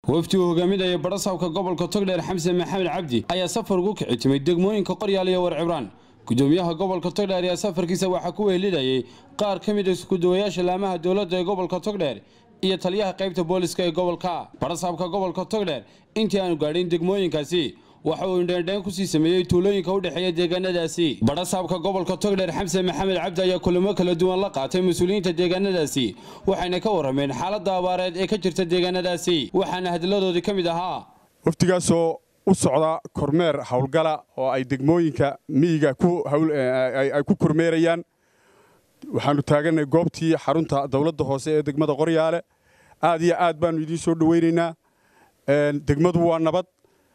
wafdi uu hogaaminaya barasaabka gobolka togdheer xamse maxamed cabdi ayaa safar ugu kici timay degmooyinka qoryaal iyo war cibraan gudoomiyaha gobolka togdheer ayaa safarkiisa waxaa ku wehelidayay qaar ka mid a iskuduwayaasha laamaha dowladda ee gobolka togdheer iyo taliyaha qaybta booliska ee gobolka barasaabka gobolka togdheer intii aanu gaadhin degmooyinkaasi waxa uu indheendheen kusii sameeyey tuulooyinka u dhexeeya deegaanadaasi barasaabka gobolka togdheer xamse maxamed cabdi ayaa kulamo kala duwan la qaatay mas-uuliyiinta deegaanadaasi waxayna ka warrameen xaaladda abaareed ee ka jirta deegaanadaasi waxaana hadilladoodii ka mid ahaa wafdigaasoo u socda kormeer howlgala oo ay degmooyinka miyiga ay ku kormeerayaan waxaannu taaganay goobtii xarunta dowladda hoose ee degmada qoryaale aad iyo aad baannu idiin soo dhowaynaynaa degmadu waa nabad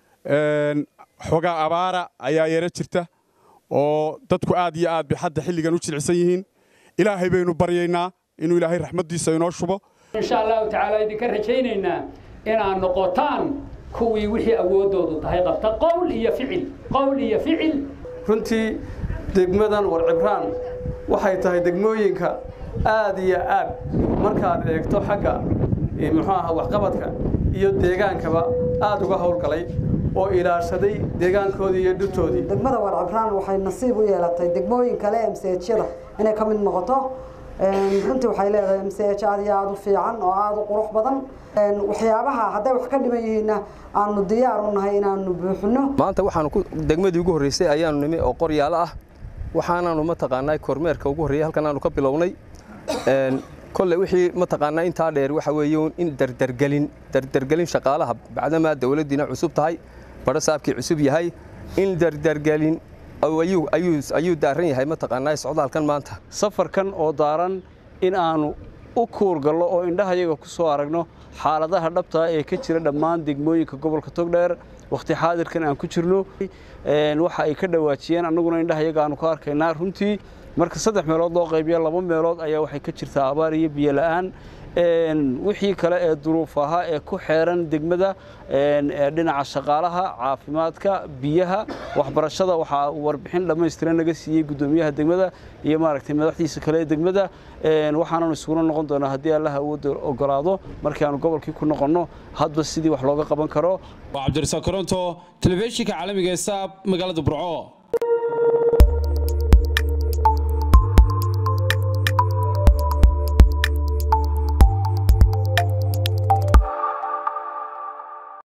xoogaa abaara ayaa yaro jirta oo dadku aad iyo aad bay hadda xilligan u jilicsan yihiin ilaahay baynu baryaynaa inuu ilaahay raxmaddiisa inoo shubo insha allahu tacaala idinka rajaynaynaa inaad noqotaan kuwii wixii awooddoodu tahay qabta qowl iyo ficil qowl iyo ficil runtii degmadan war cibraan waxay tahay degmooyinka aad iyo aad markaad eegto xagga muxuu aha waxqabadka iyo deegaankaba aad uga howlgalay oo ilaashaday deegaankoodii iyo dhirtoodii degmada war cibraan waxay nasiib u yeelatay degmooyin kale ee mseejyada inay ka mid noqoto runtii waxay leedahay mseej aad iyo aad u fiican oo aad u qurux badan waxyaabaha hadday wax ka dhiman yihiinna aanu diyaar u nahay inaanu buuxino maanta waxaanu degmadii ugu horreysay ayaanu nimi oo qoryaalo ah waxaanaanu mataqaanaa kormeerka ugu horreeyay halkan aanu ka bilownay kolle wixii mataqaanaa intaa dheer waxa weeye in dardargelin dardargelin shaqaalaha bacdamaa dawladdiina cusub tahay barasaabkii cusub yahay in dardargelin ayuu daaran yahay mataqaanaa socdaalkan maanta safarkan oo daaran in aanu u kuurgallo oo indhahayaga ku soo aragno xaaladaha dhabtaa ee ka jira dhammaan degmooyinka gobolka togdheer wakhti xaadirkan aan ku jirno waxa ay ka dhawaajiyeen annaguna indhahayaga aanu ka arkaynaa runtii marka saddex meelood loo qaybiya laba meelood ayaa waxay ka jirtaa abaar iyo biyo la'aan wixii kale ee duruuf ahaa ee ku xeeran degmada dhinaca shaqaalaha caafimaadka biyaha waxbarashada waxaa warbixin dhammaystiran naga siiyey guddoomiyaha degmada iyo maaragtay madaxdiisa kale ee degmada waxaananu isuguna noqon doonaa haddii allaha awoodda ogolaado markii aanu gobolkii ku noqonno hadba sidii wax looga qaban karo waa cabdirasaaq koronto telefishinka caalamiga ee saab magaalada burco